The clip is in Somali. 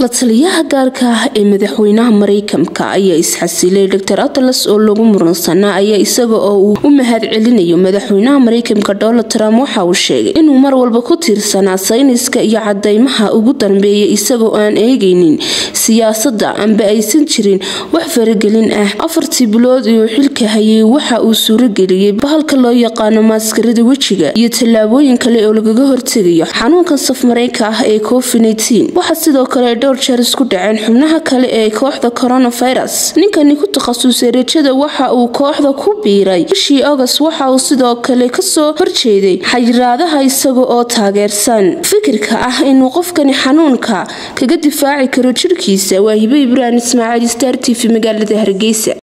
la taliyaha gaarka ah ee madaxweynaha mareykanka ayaa isxasilay dor atlas oo lagu muransanaa ayaa isaga oo uu u mahad celinayo madaxweynaha mareykanka donald trump waxa uu sheegay inuu mar walba ku tiirsanaa sayniska iyo cadeymaha ugu dambeeya isagoo aan eegaynin siyaasada amba aysan jirin wax faragelin ah afartii bilood uu xilka hayay waxa uu suurageliyey bahalka loo yaqaano maaskarada wejiga iyo tallaabooyin kale oo lagaga hortegayo xanuunkan safmareenka ah ee covid waxaa sidoo kale dhowr jeer isku dhaceen xubnaha kale ee kooxda coronavirus ninkani ku takhasusay rajada waxa uu kooxda ku biiray bishii august waxa uu sidoo kale kasoo horjeeday xayiraadaha isaga oo taageersan fikirka ah inuu qofkani xanuunka kaga difaaci karo jirkiisa waa hibe ibrahim ismaaciil star t v magaalada hargeysa